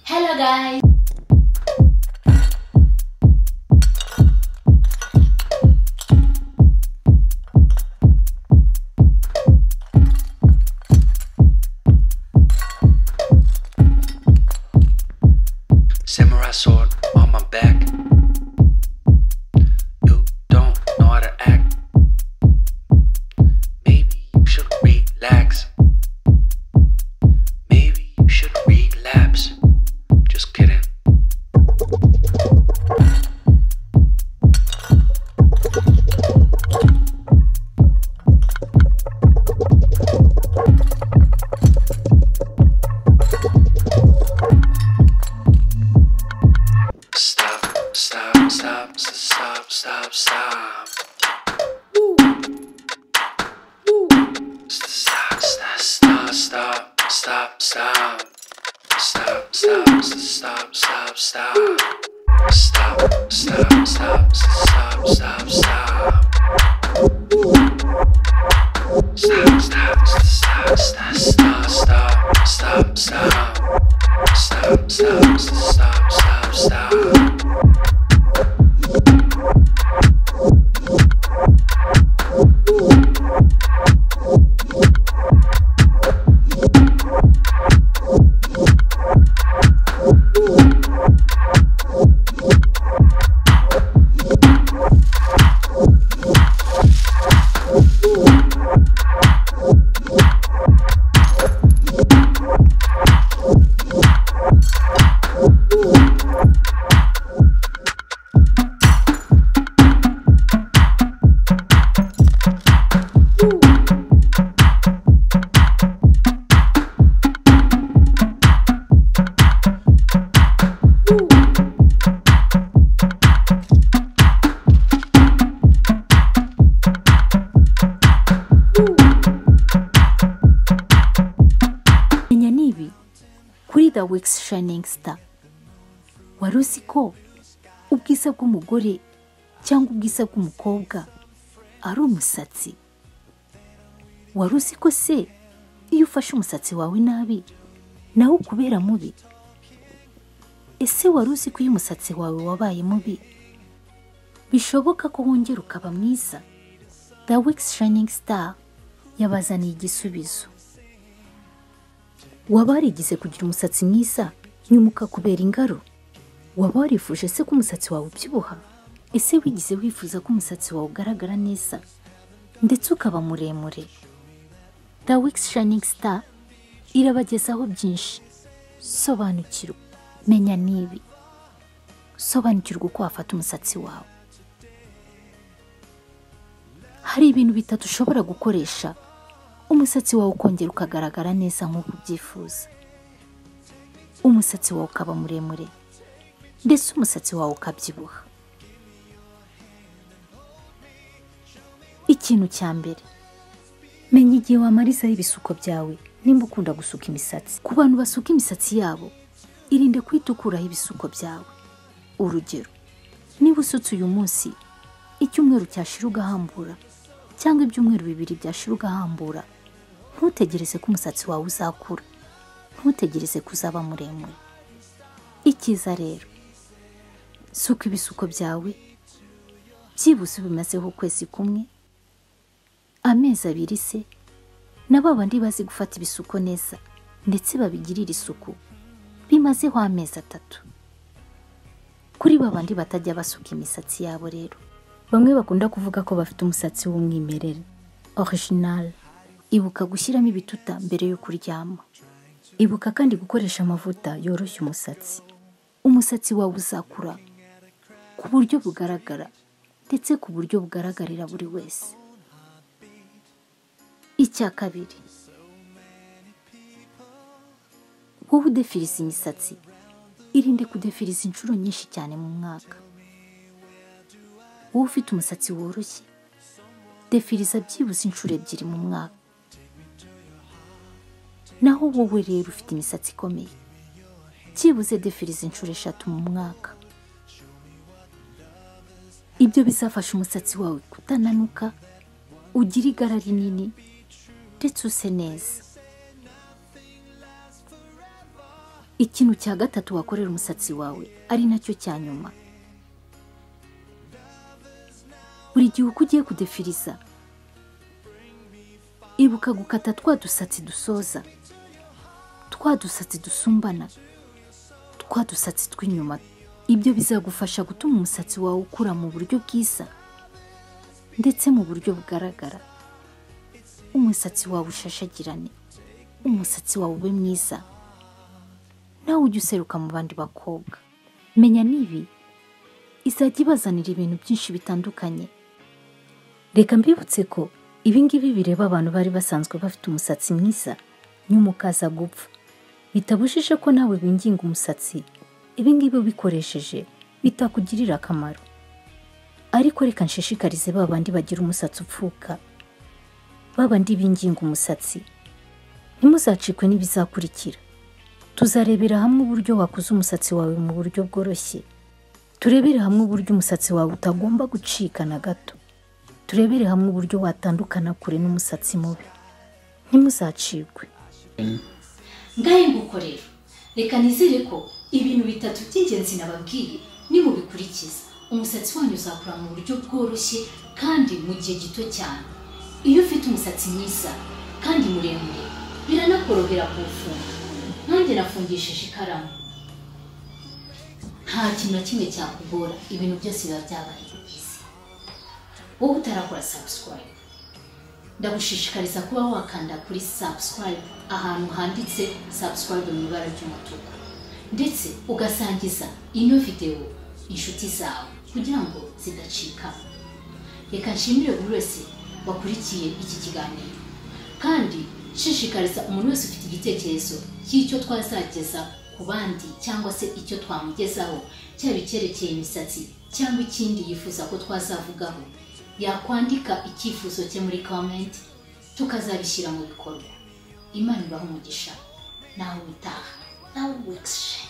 拜。 Samurai sword on my back. You don't know how to act. Maybe you should relax. Maybe you should relapse. Just kidding. Stop, stop, stop, stop, stop, stop. Stop, stop, stop, stop, stop, stop. Stop, stop, stop, stop, stop. Stop, stop, stop, stop, stop, stop. Stop, stop, stop, stop, stop, stop, stop, stop. Stop, stop, stop, stop, stop. menya ni ibi kuri the wikisi shayingi sita wari uzi ko ubwiza bw'umugore cyangwa ubwiza bw'umukobwa ari umusatsi wari uzi ko se iyo ufashe umusatsi wawe nabi nawe ukubera mubi ese wari uzi ko iyo umusatsi wawe wabaye mubi bishoboka ko wongera ukaba mwiza the wikisi shayingi sita yabazaniye igisubizo waba warigize kugira umusatsi mwiza nyuma ukakubera ingaro waba warifuje se ko umusatsi wawe ubyibuha ese wigize wifuza ko umusatsi wawe ugaragara neza ndetse ukaba muremure the wikisi shayingi sita irabagezaho byinshi sobanukirwa menya n'ibi sobanukirwa uko wafata umusatsi wawe hari ibintu bitatu ushobora gukoresha umusatsi wawe ukongera ukagaragara neza nk'uko ubyifuza umusatsi wawe ukaba muremure ndetse umusatsi wawe ukabyibuha ikintu cya mbere menya igihe wamarizaho ibisuko byawe nimba ukunda gusuka imisatsi ku bantu basuka imisatsi yabo irinde guhita ukuraho ibisuko byawe urugero niba usutse uyu munsi icyumweru cyashira ugahambura cyangwa ibyumweru bibiri byashira ugahambura ntutegereze ko umusatsi wawe uzakura ntutegereze ko uzaba muremure icyiza rero suka ibisuko byawe byibuze bimazeho ukwezi kumwe amezi abiri se na ba bandi bazi gufata ibisuko neza ndetse babigirira isuku bimazeho amezi atatu kuri ba bandi batajya basuka imisatsi yabo rero bamwe bakunda kuvuga ko bafite umusatsi w'umwimerere orijinali ibuka gushyiramo ibituta mbere yo kuryama ibuka kandi gukoresha amavuta yoroshya umusatsi umusatsi wawe uzakura ku buryo bugaragara ndetse ku buryo bugaragarira buri wese icya kabiri wowe udefiriza imisatsi irinde kudefiriza inshuro nyinshi cyane mu mwaka wowe ufite umusatsi woroshye defiriza byibuze inshuro ebyiri mu mwaka naho wowe rero ufite imisatsi ikomeye byibuze defiriza inshuro eshatu mu mwaka ibyo bizafasha umusatsi wawe kutananuka ugire igara rinini ndetse use neza ikintu cya gatatu wakorera umusatsi wawe ari nacyo cya nyuma buri gihe uko ugiye kudefiriza ibuka gukata twa dusatsi dusoza twa dusatsi dusumbana twa dusatsi tw'inyuma ibyo bizagufasha gutuma umusatsi wawe ukura mu buryo bwiza ndetse mu buryo bugaragara umusatsi wawe ushashagirane umusatsi wawe ube mwiza nawe ujye useruka mu bandi bakobwa menya n'ibi izajya ibazanira ibintu byinshi bitandukanye reka mbibutse ko ibi ngibi bireba abantu bari basanzwe bafite umusatsi mwiza nyuma ukaza gupfa bitabujije ko nawe winginga umusatsi ibi ngibi ubikoresheje bitakugirira akamaro ariko reka nshishikarize ba bandi bagira umusatsi upfuka ba bandi binginga umusatsi ntimuzacikwe n'ibizakurikira tuzarebera hamwe uburyo wakuza umusatsi wawe mu buryo bworoshye turebere hamwe uburyo umusatsi wawe utagomba gucika na gato turebere hamwe uburyo watandukana kure n'umusatsi mubi ntimuzacikwe ngahe nguko rero reka nizere ko ibintu bitatu by'ingenzi nababwiye nimubikurikiza umusatsi wanyu uzakura mu buryo bworoshye kandi mu gihe gito cyane iyo ufite umusatsi mwiza kandi muremure biranakorohera kuwufunga nanjye nafungishije ikaramu nta kintu na kimwe cyakugora ibintu byose biba byabaye byiza wowe utarakora subscribe ndagushishikariza kuba wakanda kuri subscribe ahantu handitse subscribe mu ibara ry'umutuku ndetse ugasangiza ino videwo inshuti zawe kugira ngo zidacika reka nshimire buri wese wakurikiye iki kiganiro kandi nshishikariza umuntu wese ufite igitekerezo cy'icyo twazageza ku bandi cyangwa se icyo twamugezaho cyaba icyerekeye imisatsi cyangwa ikindi yifuza ko twazavugaho yakwandika icyifuzo cye muri komenti tukazabishyira mu bikorwa imana ibaha umugisha nawe utaha nawe wese